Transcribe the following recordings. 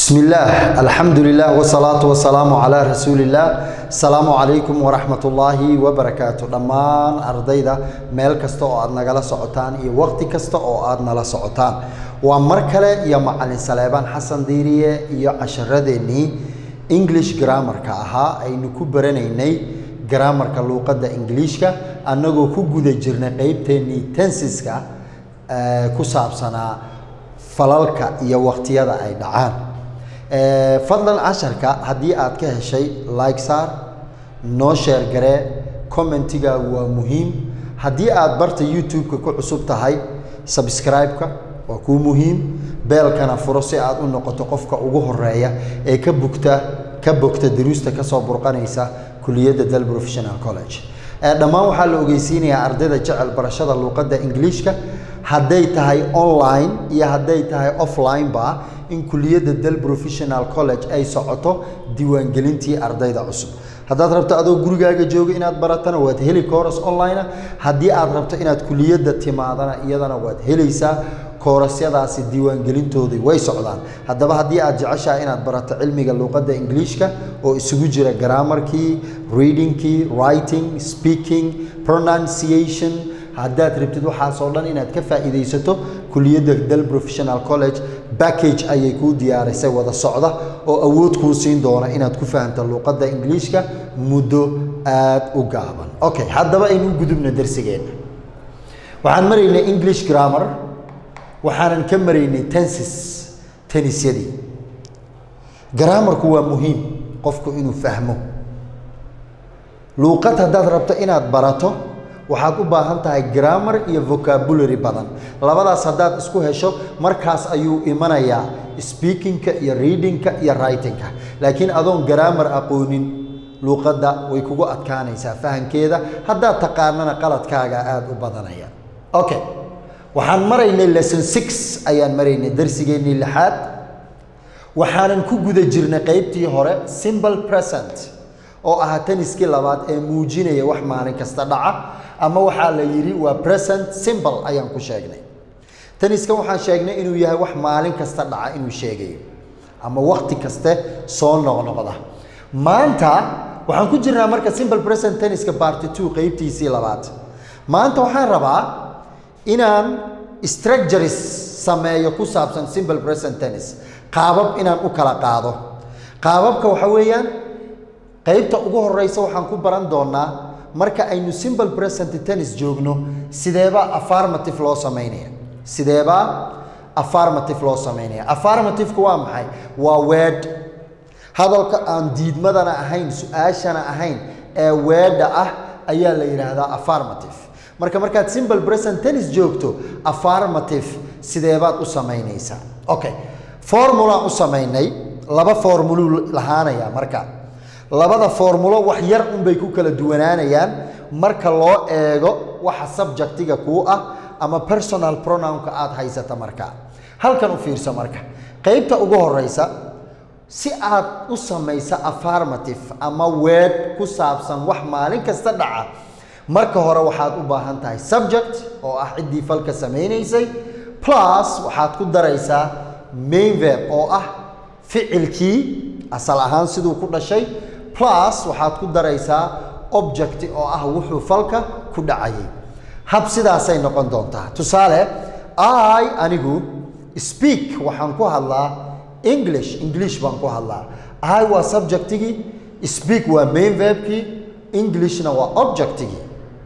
بسم الله الحمد لله والصلاة والسلام على رسول الله السلام عليكم ورحمة الله وبركاته دمان أرضيدا ميل كستا أو أدنا جلا سعتان إيه وقت كستا أو أدنا لا سعتان ومركلة يا معلم سليمان حسن ديرية يا عشرة ديني English grammar ka ahaa aynu ku baranaynay grammarka luuqadda Englishka annagoo ku guda jirnay qaybteennii tensiska ku saabsanaa falalka iyo waqtiyada ay dhacaan fadlan casharka haddii aad ka heshay like saar noo sheer garee commentigaagu waa muhiim haddii aad barta youtube-ka ku cusub tahay subscribe-ka waa kuu muhiim beelkana furo si aad u noqoto qofka ugu horeeya ee ka bugta ka bogta daruusta kasoo burqanaysa kuliyadda dal professional college dhammaan waxaa la ogeysiinayaa ardayda jecel barashada luuqadda ingiliishka hadday tahay online iyo hadday tahay offline ba in kuliyadda dal professional college ay socoto diiwaangelintii ardayda cusub haddaad rabto adoo gurigaaga jooga inaad baratana waad heli kooras online haddii aad rabto inaad kuliyadda timaadana iyadana waad helaysaa koorasyadaasi diiwaangelintoodii way socdaan haddaba haddii aad jeceshahay inaad barato cilmiga luuqadda ingiliishka oo isugu jira grammarkii readingkii writing speaking pronunciation haddaad rabtid waxaasoo dhan inaad ka faa'iidaysato kuliyadda dal professional college package ayay kuu diyaarisay wada socda oo awood kuu siin doona inaad ku fahamto luuqadda ingiliishka muddo aad u gaaban okay haddaba aynu u gudubna darsigeenna waxaan maraynay english grammar waxaanan ka maraynay tensis tenisyadii grammarku waa muhiim qofku inuu fahmo luuqad haddaad rabto inaad barato waxaad u baahan tahay grammar iyo vocabulary badan labadaas haddaad isku hesho markaas ayuu imanayaa speakingka iyo readingka iyo writingka laakiin adoon grammar aqoonin luuqadda way kugu adkaanaysaa fahankeeda haddaad taqaanana qaladkaaga aada u badanaya okay waxaan maraynay lesson six ayaan maraynay darsigeennii lixaad waxaanan ku guda jirnay qeybtii hore simple present oo ahaa taniskii labaad ee muujinaya wax maalin kasta dhaca ama waxaa la yidhi waa present simple ayaan ku sheegnay taniskan waxaan sheegnay inuu yahay wax maalin kasta dhaca inuu sheegayo ama waqti kaste soo noqnoqda maanta waxaan ku jirnaa marka simple present taniska party two qeybtiisii labaad maanta waxaan rabaa inaan structures sameeyo ku saabsan simple present tennis qaabab inaan u kala qaado qaababka waxa weeyaan qaybta ugu horeysa waxaan ku baran doonaa marka aynu simple present tennis joogno sideebaa affirmative loo sameynaya sideebaa affirmative loo sameynaya affirmativeka waa maxay waa word hadalka aan diidmadana ahayn su-aashana ahayn ee weedha ah ayaa la yidhaahdaa affirmative marka markaad simple present tennis joogto affirmative sideebaad u samaynaysaa okay formulaan u samaynay laba formuluu lahaanaya marka labada formulo wax yar unbay ku kala duwanaanayaan marka loo eego waxa subjectiga kuu ah ama personal pronounka aad haysata marka halkan u fiirso marka qaybta ugu horeysa si aad u samaysa affirmative ama weed ku saabsan wax maalin kasta dhaca marka hore waxaad u baahan tahay subject oo ah ciddii falka samaynaysay plus waxaad ku daraysaa main verb oo ah ficilkii asal ahaan siduu ku dhashay plus waxaad ku daraysaa object oo ah wuxuu falka ku dhacayay hab sidaasay noqon doontaa tusaale i anigu speak waxaan ku hadlaa english english baan ku hadlaa i waa subjectigii speak waa main verbkii englishna waa objectigii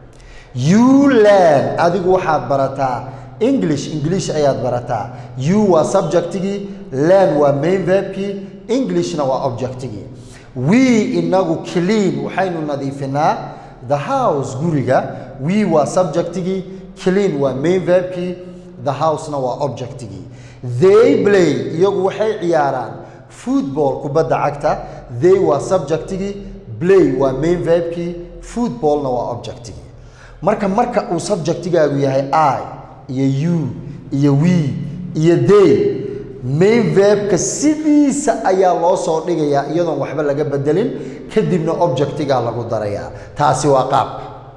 you learn adigu waxaad barataa english english ayaad barataa you waa subjectigii learn waa main verbkii englishna waa objectigii we inagu clean waxaynu nadiifinaa the house guriga we waa subjectigii clean waa main verbkii the housena waa objectigii they play iyagu waxay ciyaaraan football kubadda cagta they waa subjectigii play waa main verbkii footballna waa objectigii marka marka uu subjectigaagu yahay i iyo you iyo we iyo they main verbka sidiisa ayaa loo soo dhigayaa iyadoon waxba laga bedelin kadibna objectigaa lagu darayaa taasi waa qaab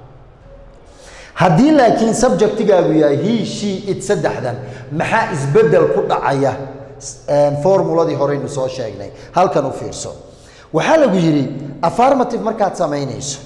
haddii laakiin subjectigaagu yahay he she it saddexdan maxaa isbedel ku dhacaya formuladii horeynu soo sheegnay halkan u fiirso waxaa lagu yidhi affirmative markaad samaynayso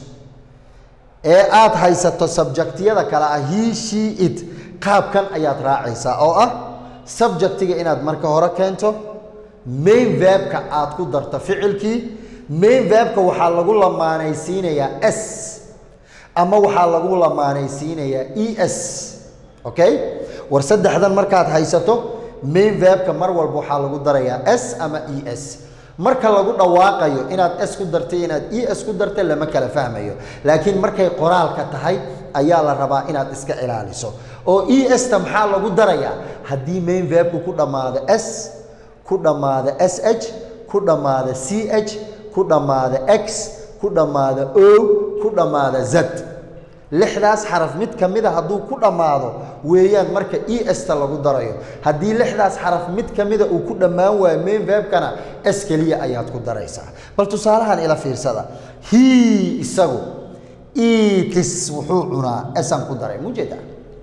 ee aad haysato subjectiyada kale ah he she it qaabkan ayaad raacaysaa oo ah subjectiga inaad marka hore keento main verbka aad ku darto ficilkii main verbka waxaa lagu lamaanaysiinayaa s ama waxaa lagu lamaanaysiinayaa e s okay war saddexdan markaad haysato main verbka mar walba waxaa lagu darayaa s ama e s marka lagu dhawaaqayo inaad s ku dartay inaad e s ku dartay lama kala fahmayo laakiin markay qoraalka tahay ayaa la rabaa inaad iska ilaaliso oo e sta maxaa lagu darayaa haddii main verbku ku dhammaado s ku dhammaado s h ku dhammaado c h ku dhammaado x ku dhammaado o ku dhammaado z lixdaas xaraf mid ka mida hadduu ku dhammaado weeyaan marka e sta lagu darayo haddii lixdaas xaraf mid ka mida uu ku dhammaan waayo main verbkana s keliya ayaad ku daraysaa bal tusaalahan ila fiirsada he isagu eatis wuxuu cunaa esaan ku daray mujeeda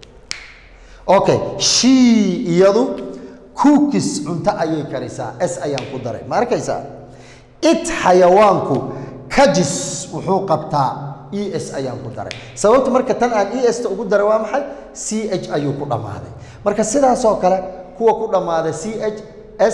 okay she iyadu cookis cunto ayay karisaa s ayaan ku daray ma arkaysaa it xayawaanku kajis wuxuu qabtaa e s ayaan ku daray sababta marka tan aan e sta ugu daray waa maxay c h ayuu ku dhammaaday marka sidaasoo kale kuwa ku dhammaaday c h s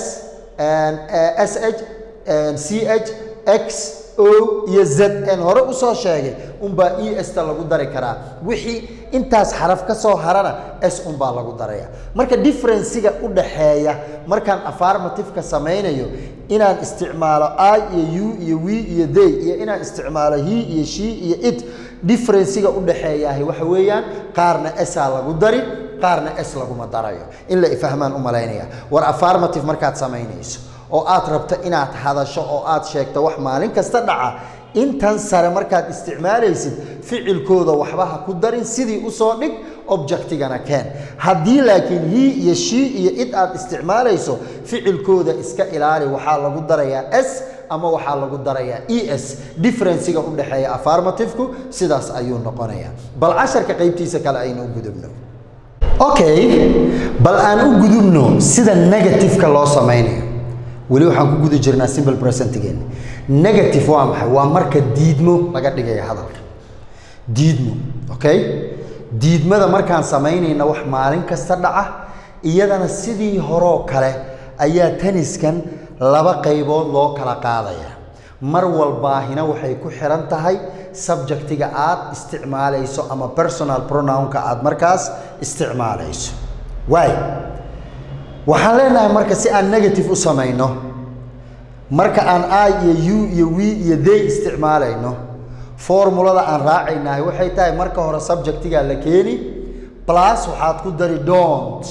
s h c h x o iyo z n hore usoo sheegay unbaa e sta lagu dari karaa wixii intaas xaraf ka soo harana s unbaa lagu daraya marka differenciga u dhaxeeya markaan affirmativeka samaynayo inaan isticmaalo i iyo u iyo we iyo they iyo inaan isticmaalo he iyo she iyo it differenciga u dhaxeeyahay waxa weeyaan qaarna saa lagu dari qaarna s laguma darayo in la ifahmaan u malaynaya war affirmative markaad samaynayso oo aad rabto inaad hadasho oo aad sheegto wax maalin kasta dhaca intan sare markaad isticmaalaysid ficilkooda waxba ha ku darin sidii usoo dhig objectigana keen haddii laakiin he iyo she iyo id aad isticmaalayso ficilkooda iska ilaali waxaa lagu darayaa s ama waxaa lagu darayaa e s differenciga u dhexeeya affirmativku sidaas ayuu noqonayaa bal casharka qaybtiisa kale aynu u gudubno okay bal aan u gudubno sida negativeka loo samaynayo weli waxaan ku guda jirnaa simple presentgeena negative waa maxay waa marka diidmo laga dhigaya hadalka diidmo okay diidmada markaan samaynayna wax maalin kasta dhaca iyadana sidii horoo kale ayaa taniskan laba qaybood loo kala qaadaya mar walbaahina waxay ku xiran tahay subjectiga aad isticmaalayso ama personal pronounka aad markaas isticmaalayso waay waxaan leenahay marka si aan negative u samayno marka aan i iyo u iyo we iyo they isticmaalayno formulada aan raacaynahay waxay tahay marka hore subjectigaa la keeni plus waxaad ku dari don't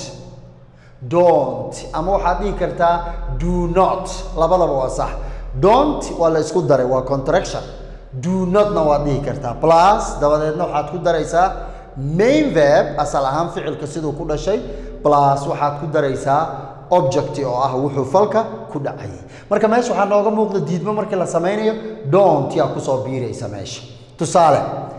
don't ama waxaad dhihi kartaa do not labadaba waa sax don't waa la isku daray waa contraction do notna waad dhihi kartaa plus dabadeedna waxaad ku daraysaa main verb asal ahaan ficilka siduu ku dhashay plus waxaad ku daraysaa object oo ah wuxuu falka ku dhacayay marka meesha waxaa nooga muuqda diidmo markii la samaynayo don't yaa kusoo biiraysa meesha tusaale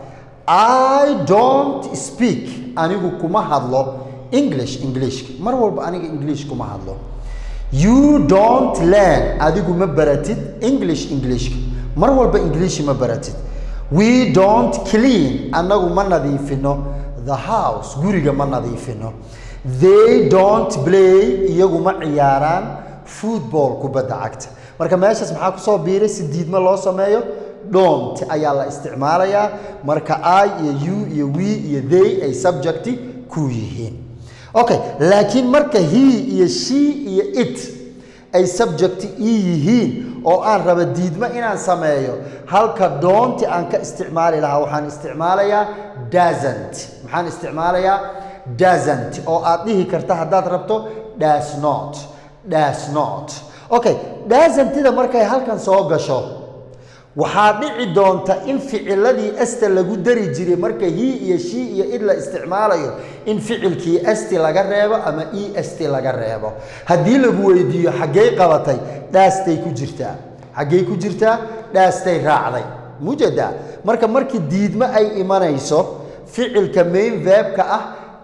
i don't speak anigu kuma hadlo english englishka mar walba aniga english kuma hadlo you don't learn adigu ma baratid english englishka mar walba english ma baratid we don't clean annagu ma nadiifino the house guriga ma nadiifino they don't play iyagu ma ciyaaraan football kubadda cagta marka meeshaas maxaa kusoo biiray si diidmo loo sameeyo don't ayaa la isticmaalayaa marka i iyo u iyo we iyo they ay subjecti ku yihiin okay laakiin marka he iyo she iyo it ay subjecti ii yihiin oo aan raba diidmo inaan sameeyo halka doonti aan ka isticmaali lahaa waxaan isticmaalayaa dasant maxaan isticmaalayaa dasant oo aad dhihi karta haddaad rabto das not das not okay dasantida markay halkan soo gasho waxaa dhici doonta in ficiladii esta lagu dari jiray marka hi iyo shi iyo id la isticmaalayo in ficilkii esti laga reebo ama e st laga reebo haddii lagu weydiiyo xaggey qabatay dhaastay ku jirtaa xaggey ku jirtaa dhaastay raacday mujada marka markii diidmo ay imanayso ficilka main verbka ah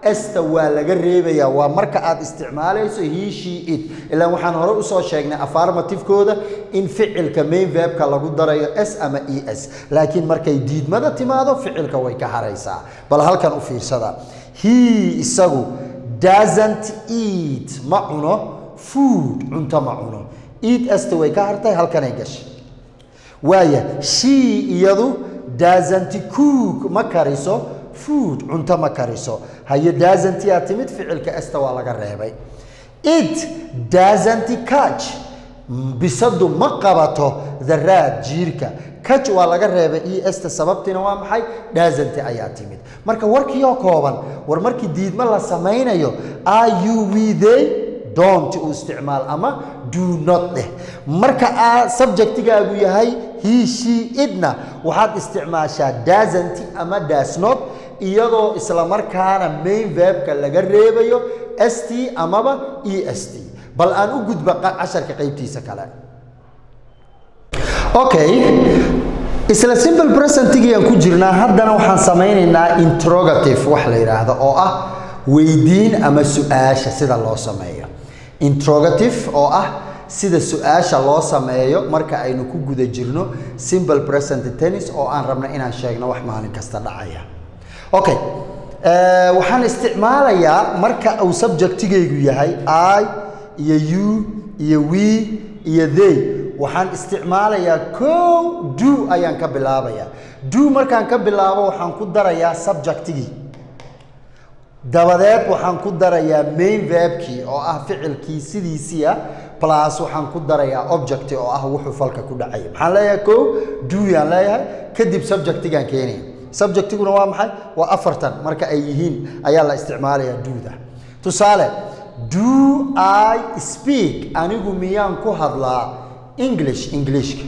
esta waa laga reebayaa waa marka aad isticmaalayso he she it ilaan waxaan hore usoo sheegnay affirmativekooda in ficilka main verbka lagu darayo s ama e s laakiin markay diidmada timaado ficilka way ka haraysaa bal halkan u fiirsada he isagu doesn't eat ma cuno food cunto ma cuno eat esta way ka hartay halkanay gashay waaya she iyadu doesn't cook ma kariso food cunto ma kariso haye doesn't yaa timid ficilka esta waa laga reebay it doesn't catch bisadu ma qabato the rat jiirka catch waa laga reebay e esta sababtiina waa maxay doesn't ayaa timid marka warkiioo kooban war markii diidmo la samaynayo are you we they don't u isticmaal ama do not dheh marka aa subjectigaagu yahay he she idna waxaad isticmaashaa doesn't ama does not iyadoo isla markaana main verbka laga reebayo st amaba e s t bal aan u gudba casharka qaybtiisa kale okay isla simple presentigiiaan ku jirnaa haddana waxaan samaynaynaa interrogative wax la yidhaahdo oo ah weydiin ama su-aasha sida loo sameeyo interrogative oo ah sida su-aasha loo sameeyo marka aynu ku guda jirno simple present tennis oo aan rabno inaan sheegno wax maalin kasta dhacaya okay waxaan isticmaalayaa marka uu subjectigaygu yahay i iyo you iyo we iyo they waxaan isticmaalayaa kow do ayaan ka bilaabayaa do markaan ka bilaabo waxaan ku darayaa subjectigii dabadeed waxaan ku darayaa main verbkii oo ah ficilkii sidiisii ah plus waxaan ku darayaa object oo ah wuxuu falka ku dhacaya maxaan leeyahay kow do yaan leeyahay kadib subjectigaan keenaya subjectiguna waa maxay waa afartan marka ay yihiin ayaa la isticmaalayaa duuda tusaale do i speak anigu miyaan ku hadlaa english englishka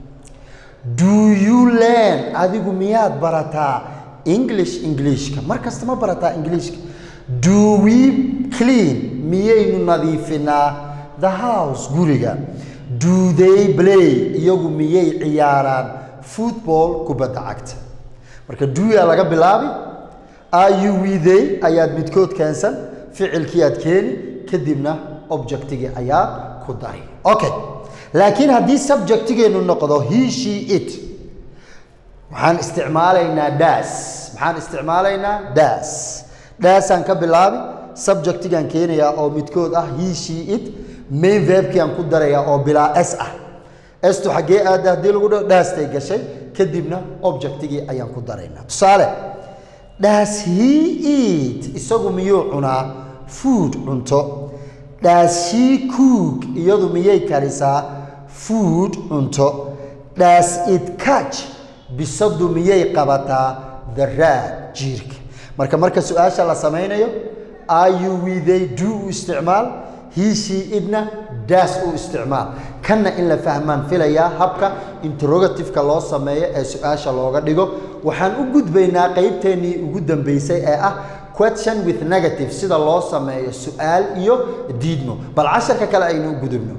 do you learn adigu miyaad barataa english englishka mar kasta ma barataa englishka do we clean miyaynu nadiifinaa the house guriga do they play iyagu miyay ciyaaraan football kubadda cagta marka duyaa laga bilaabi are you we they ayaad midkood keensan ficilkii aad keeni kadibna objectigii ayaad ku dari okay laakiin haddii subjectigeenu noqdo he she it waxaan isticmaalaynaa das maxaan isticmaalaynaa das daasaan ka bilaabi subjectigaan keenayaa oo midkood ah he she it main verbkiaan ku darayaa oo bilaa s ah estu xaggee aada haddii lagu dhaho daastay gashay kadibna objectigii ayaan ku daraynaa tusaale das he eat isagu miyuu cunaa food cunto das she cook iyadu miyay karisaa food cunto das it catch bisadu miyay qabataa the rat jiirka marka marka su-aasha la samaynayo are you we do u isticmaal he she idna daas u isticmaal kanna in la fahmaan filayaa habka interrogativeka loo sameeyo ee su-aasha looga dhigo waxaan u gudbaynaa qeybteennii ugu dambeysay ee ah question with negative sida loo sameeyo su-aal iyo diidmo bal casharka kale aynu u gudubno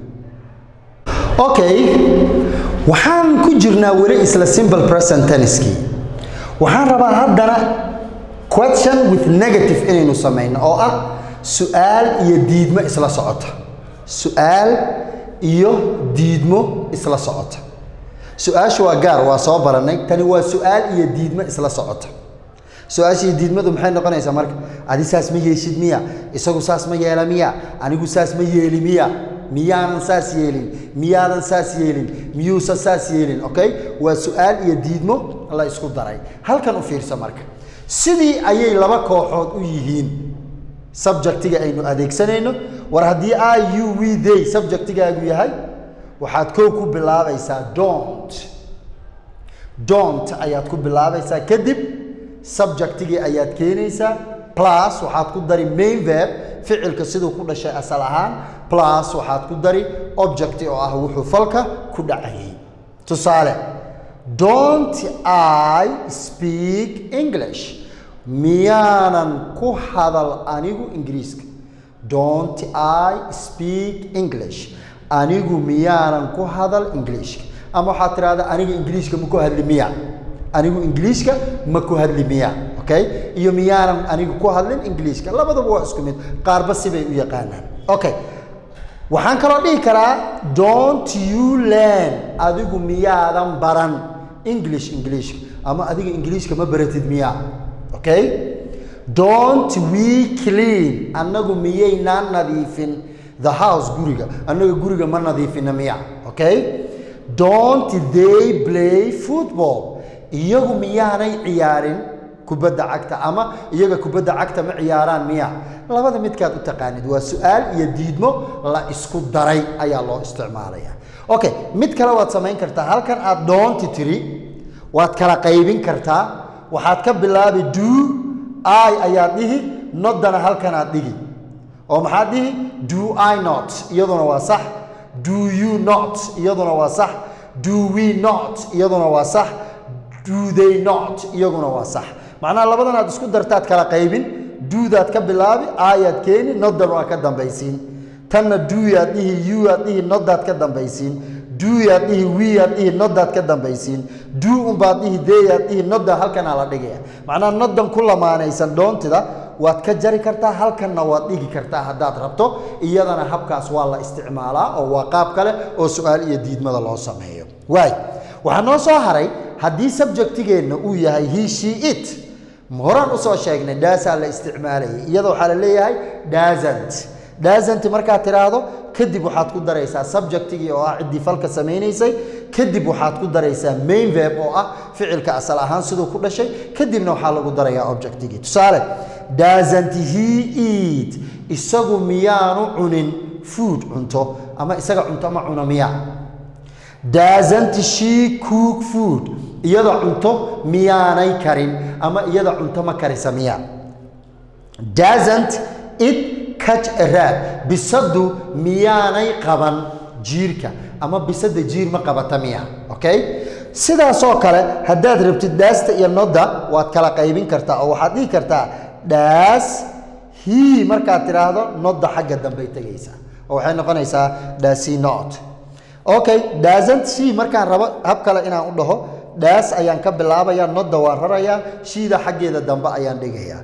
okay waxaan ku jirnaa weli isla simple present tenniskii waxaan rabaa haddana question with negative inaynu samayno oo ah su-aal iyo diidmo isla socota su-aal iyo diidmo isla socota su-aashu waa gaar waa soo baranay tani waa su-aal iyo diidmo isla socota su-aashii diidmadu maxay noqonaysaa marka adi saas ma yeeshid miya isagu saas ma yeela miya anigu saas ma yeeli miya miyaanan saas yeelin miyaadan saas yeelin miyuusan saas yeelin okay waa su-aal iyo diidmo la isku daray halkan u fiirsa marka sidii ayay laba kooxood u yihiin subjectiga aynu adeegsanayno war haddii i you we they subjectigaagu yahay waxaad kow ku bilaabaysaa don't don't ayaad ku bilaabaysaa kadib subjectigii ayaad keenaysaa plus waxaad ku dari main verb ficilka siduu ku dhashay asal ahaan plus waxaad ku dari object oo ah wuxuu falka ku dhacayay tusaale don't i speak english miyaanan ku hadal anigu ingiriiska don't i speak english anigu miyaanan ku hadal ingiliishka ama waxaad tidhahdaa aniga ingiliishka ma ku hadli miya anigu ingiliishka ma ku hadli miya okay iyo miyaanan anigu ku hadlin ingiliishka labadaba waa isku mid qaarba sibay u yaqaanaan okay waxaan kaloo dhihi karaa don't you learn adigu miyaadan baran english englishka ama adiga ingiliishka ma baratid miyaa okay don't we clean annagu miyaynaan nadiifin the house guriga annaga guriga ma nadiifina miya okay don't they play football iyagu miyaanay ciyaarin kubadda cagta ama iyaga kubadda cagta ma ciyaaraan miya labada midkaad u taqaanid waa su-aal iyo diidmo la isku daray ayaa loo isticmaalaya okay mid kale waad samayn kartaa halkan aad doonti tiri waad kala qaybin kartaa waxaad ka bilaabi do i ayaad dhihi nodana halkan aad dhigi oo maxaad dhihi do i not iyaduna waa sax do you not iyaduna waa sax do we not iyaduna waa sax do they not iyaguna waa sax macnaha labadan aad isku dartaad kala qaybin duudaad ka bilaabi ayaad keeni nodan waa ka dambaysiin tanna duuyaad dhihi yuaad dhihi nodaad ka dambaysiin duuyaad dhihi wiyaad dhihi nodaad ka dambaysiin duu unbaad dhihi deeyaad dhihi noda halkanaa la dhigaya macnaha nodan ku lamaanaysan dhoontida waad ka jari kartaa halkanna waad dhigi kartaa haddaad rabto iyadana habkaas waa la isticmaalaa oo waa qaab kale oo su-aal iyo diidmada loo sameeyo waay waxaa noo soo haray haddii subjectigeenna uu yahay he she it horaan usoo sheegnay dhaasaa la isticmaalayay iyada waxaa la leeyahay daasant daasant markaad tiraahdo kadib waxaad ku daraysaa subjectigii oo ah ciddii falka samaynaysay kadib waxaad ku daraysaa main verb oo ah ficilka asal ahaan siduu ku dhashay kadibna waxaa lagu darayaa objectigii tusaale daasant he eat isagu miyaanu cunin food cunto ama isaga cunto ma cuno miyaa daasant she cook food iyada cunto miyaanay karin ama iyada cunto ma karisa miyaa daasant it catch a rat bisadu miyaanay qaban jiirka ama bisada jiir ma qabata miya okay sidaasoo kale haddaad rabtid dhaasta iyo noda waad kala qaybin kartaa oo waxaad dhihi kartaa dhaas he markaad tidhaahdo noda xagga dambey tegaysaa oo waxay noqonaysaa dhaasi not okay daasant she markaan rabo hab kale inaan u dhaho dhaas ayaan ka bilaabaya nodda waan rarayaa shiida xaggeeda dambe ayaan dhigayaa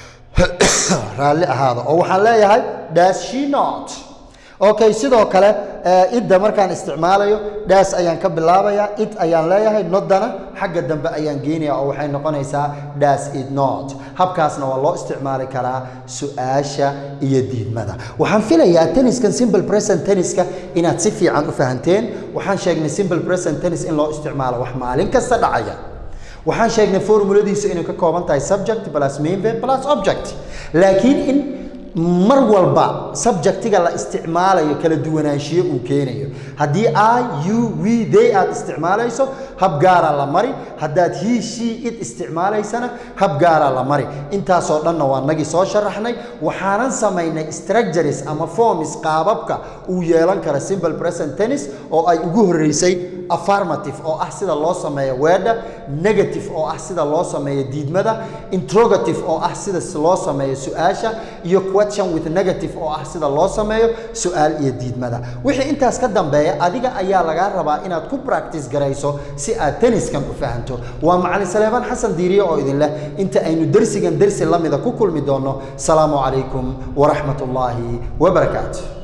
raalli ahaada oo waxaan leeyahay dhaas she not okay sidoo kale idda markaan isticmaalayo dhaas ayaan ka bilaabayaa id ayaan leeyahay noddana xagga dambe ayaan geenaya oo waxay noqonaysaa dhaas id not habkaasna waa loo isticmaali karaa su-aasha iyo diidmada waxaan filayaa tenniskan simple present tenniska inaad si fiican u fahanteen waxaan sheegnay simple present tennis in loo isticmaalo wax maalin kasta dhacaya waxaan sheegnay formuladiisu inay ka kooban tahay subject plus main verb plus object laakiin in mar walba subjectiga la isticmaalayo kala duwanaanshiyo uu keenayo haddii i you we they aad isticmaalayso hab gaara la mari haddaad he she it isticmaalaysana hab gaara la mari intaasoo dhanna waa nagii soo sharaxnay waxaanan samaynay structures ama forms qaababka uu yeelan kara simple present tennis oo ay ugu horreysay affirmative oo ah sida loo sameeyo weedha negative oo ah sida loo sameeyo diidmada interrogative oo ah sida loo sameeyo su-aasha iyo question with negative oo ah sida loo sameeyo su-aal iyo diidmada wixii intaas ka dambeeya adiga ayaa lagaa rabaa inaad ku practice garayso si aad tenniskan u fahanto waa macalin saleebaan xasan diiriye oo idin leh inta aynu dersigan dersi lamida ku kulmi doonno salaamu calaykum waraxmat ullaahi wabarakaatu